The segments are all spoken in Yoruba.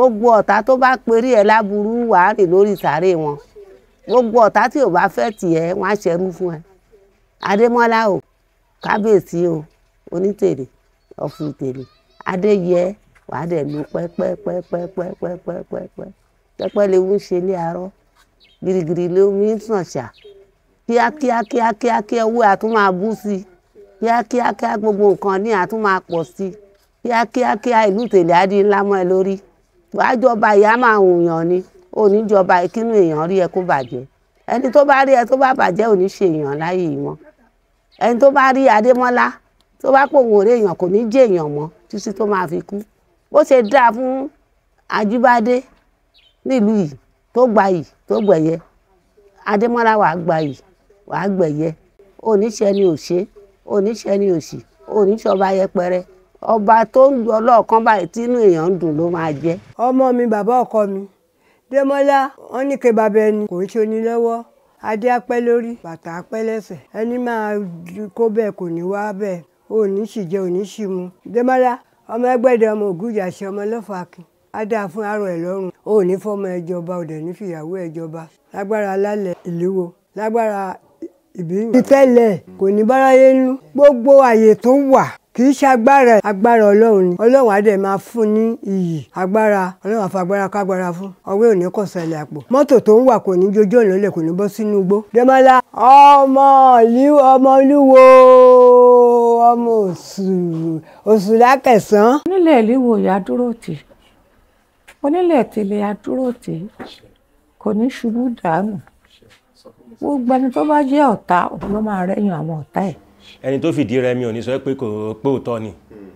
gbogbo ọ̀tá tó bá perí ẹ̀ láburú wàá rìn lórí sàárè wọn gbogbo ọ̀tá tí ò bá fẹ́ tiẹ̀ wọ́n á ṣẹrú fún ẹ adémọ́lá o kábíyèsí o onítèrè ọ̀fun tèrè adéyẹ wàá dẹ̀ lu pẹ́pẹ́pẹ́pẹ́pẹ́pẹ́pẹ́ pẹ́pẹ́ lewu ń ṣe ní arọ́ girigiri lewu ń sàn ṣà kíákíá kíákíá kí owó àtún máa bú sí i kíákíá kíá gbogbo nǹkan ní àtún máa pọ̀ sí i kíákíá kíá ìlú tèlé á di ńlá mọ́ ẹ lórí wàá jọba ìyá máa hùn yàn ni ò ní jọba ìkínú èèyàn rí ẹ kó bàjẹ́ ẹni tó bá rí ẹ tó bá bàjẹ́ ò ní ṣe èèyàn láyé yìí mọ́ ẹni tó bá rí adémọ́lá tó bá pòun òré èèyàn kò ní jẹ́ èèyàn mọ́ títí tó máa fi kú bó ṣe dáa fún ajíbádé nílùú yìí tó gba yìí tó gbẹ̀yẹ adémọ́lá wàá gba yìí wàá gbẹ̀yẹ oníṣẹ́ ni òṣè oníṣẹ́ ni òṣì oníṣọba yẹpẹrẹ ọba tó ń lọ lọ́ọ̀kan báyìí tínú èèyàn ń dùn ló máa jẹ́. ọmọ mi bàbá ọkọ mi démọ́lá wọn ní ké bàbá ẹni kò ń ṣe ní lọ́wọ́ adé apẹ́ lórí bàtà apẹ́ lẹ́sẹ̀ ẹni máa kó bẹ́ẹ̀ kò ní wá bẹ́ẹ̀ òní sì jẹ òní sì mu démọ́lá ọmọ ẹgbẹ́dẹ ọmọ ògújà ṣe ọmọ lọ́fà akin á dáa fún arọ ẹ̀ lọ́rùn òní fọmọ ẹjọba òdẹ ní fìyàwó ẹjọba lágbára alálẹ̀ ìléwó lágbára ìbíyìn. ìtẹ́lẹ̀ kò ní báráyé nú gbogbo àyè tó wà kì í ṣe agbára agbára ọlọ́run ni ọlọ́run á dẹ̀ máa fún ní iyì agbára ọlọ́run àfagbára kágbára fún ọwọ́ òní kò ṣẹlẹ̀ àpò mọ́tò tó ń wà kò ní jójú ọ̀nà lẹ̀ kò ní bọ́ sínú igbó. Dẹ́mọ́lá ọmọ ìlú ọmọ olúwo ọmọ òsù òsù lákẹ̀sán. onílẹ̀ ìlíwò ìyá dúró tì onílẹ̀ tèlé ya dúró tì kò ní ṣubú dànù gbogbo ẹni tó bá jẹ́ ọ̀tá òun ló máa rẹ́yìn àwọn ọ̀tá ẹ̀ ẹni tó fìdí rẹmi ò ní sọ pé kò pé òótọ́ ni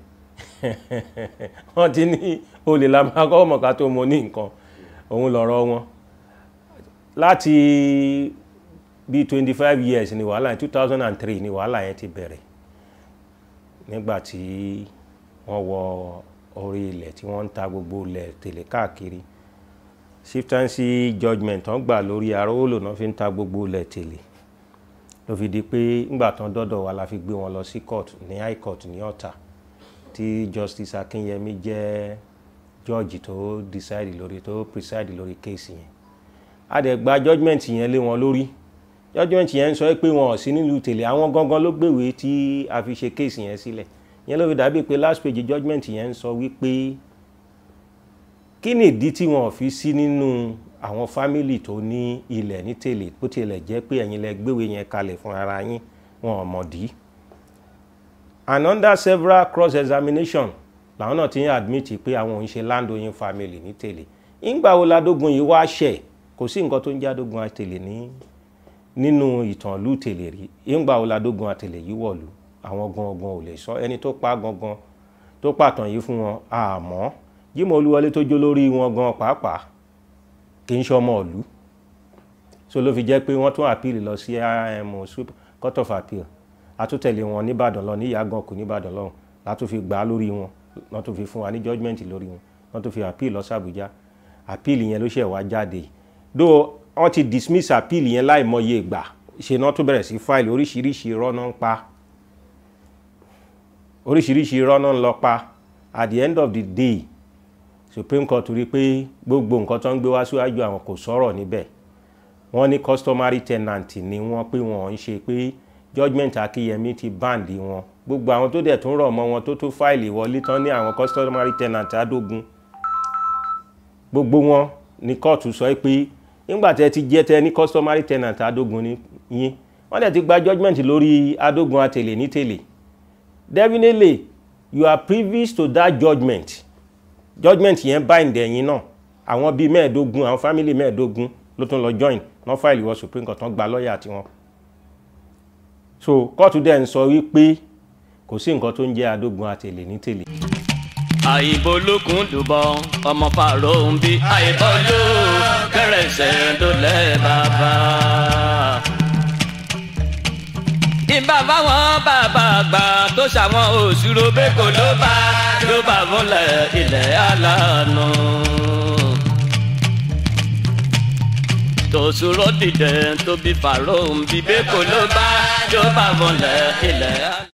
wọ́n ti ní olè la máa kọ́ ọmọ ká tó mọ ní nǹkan òun lọ̀rọ̀ wọn láti bí twenty five years ni wàhálà yẹn two thousand and three ni wàhálà yẹn ti bẹ̀rẹ̀ nígbà tí wọ́n wọ orí ilẹ̀ tí wọ́n ń ta gbogbo ilẹ̀ tèlé káàkiri shiftancy judgement tán gbà lórí arówólò náà fi ń ta gbogbo ilẹ̀ tèlé ló fi di pé ńgbà tán dọ́dọ̀ wa la fi gbé wọn lọ sí court ní high court ní Ọ̀tà tí justice Akínyẹmí jẹ́ judge tó decide lórí tó preside lórí case yẹn a dẹ̀ gba judgement yẹn lé wọn lórí judgement yẹn ń sọ pé wọn ò sí nílùú tèlé àwọn gangan ló gbèwé tí a fi ṣe case yẹn sílẹ̀ yẹn ló fi dàbí pé last page judgement yẹn ń sọ wípé kí ni ìdí tí wọn ò fi sí nínú àwọn fámìlì tó ní ilẹ̀ ní tèlè bó tilẹ̀ jẹ́ pé ẹ̀yin lẹ gbéwé yẹn kalẹ̀ fún ara yín wọn ò mọ̀ dí. and under several cross examination làwọn náà ti ń admit pé àwọn òun ṣe landowning family ní tèlè ìgbà wo ládógun yìí wá ṣẹ̀ kò sí nǹkan tó ń jádógun àtèlè ní nínú ìtàn ìlú tèlè rí ìgbà wo ládógun àtèlè yìí wọ̀lú àwọn gangan ò lè sọ ẹni tó pa gangan tó pàtàn yìí fún wọn àmọ́ Jímọ̀ Olúwọlé tó jó lórí wọn gan pàápàá kì í ṣọmọ ìlú so ló fi jẹ́ pé wọ́n tún appeal lọ sí IMO court of appeal àtúntẹ̀lé wọn nìbàdàn lọ ní ìyàgàn kò nìbàdàn lọ́hùn látún fi gbà á lórí wọn wọ́n tún fi fún wa ní judgement lórí wọn wọ́n tún fi appeal lọ sí Àbújá appeal yẹn ló ṣe wá jáde do wọ́n ti dismiss appeal yẹn láìmọye ìgbà ṣe náà tún bẹ̀rẹ̀ sí file oríṣiríṣi irọ́ náà ń pa oríṣiríṣi irọ́ náà ń lọ pa at the end of the day supreme court rí i pé gbogbo nǹkan tó ń gbé wá síwájú àwọn kò sọ̀rọ̀ níbẹ̀ wọ́n ní customary tenant ni wọ́n pé wọ́n ń ṣe pé judgement akínyẹmí ti báǹdì wọn gbogbo àwọn tó dẹ̀ tún rọ̀ mọ́ wọn tó tó fáìlì wọlé tán ní àwọn customary tenant adógun gbogbo wọn ní kóòtù sọ pé nígbà tẹ́ ti jẹ́ tẹ́ ní customary tenant adógun ní yín wọ́n dẹ̀ ti gba judgement lórí adógun àtèlè ní tèlè definitely you are privy to that judgement judgement yẹn bind ẹ̀yin náà àwọn bíi mẹ́ẹ̀ẹ́dógún àwọn family mẹ́ẹ̀ẹ́dógún ló tún lọ join náà fáìlì wọ supreme court tán gba lọ́ọ̀yà tiwọn. so kóòtù dẹ̀ ń sọ wípé kò sí nǹkan tó ń jẹ́ adógun àtèlè ní tèlè. àyìnbó lókun dùbọ ọmọ fàrọ ń bí àyìnbó ló kẹrẹsẹ tó lẹ bàbá. ìbá fáwọn bàbá àgbà tó ṣàwọn òṣùrò bẹ́kọ̀ ló bá ló bá fúnlẹ̀ ilẹ̀ alánú. tòṣùrọ̀ dìde tó bí fàrọ̀ ń bí bẹ́kọ̀ ló bá ló bá fúnlẹ̀ ilẹ̀ alánú.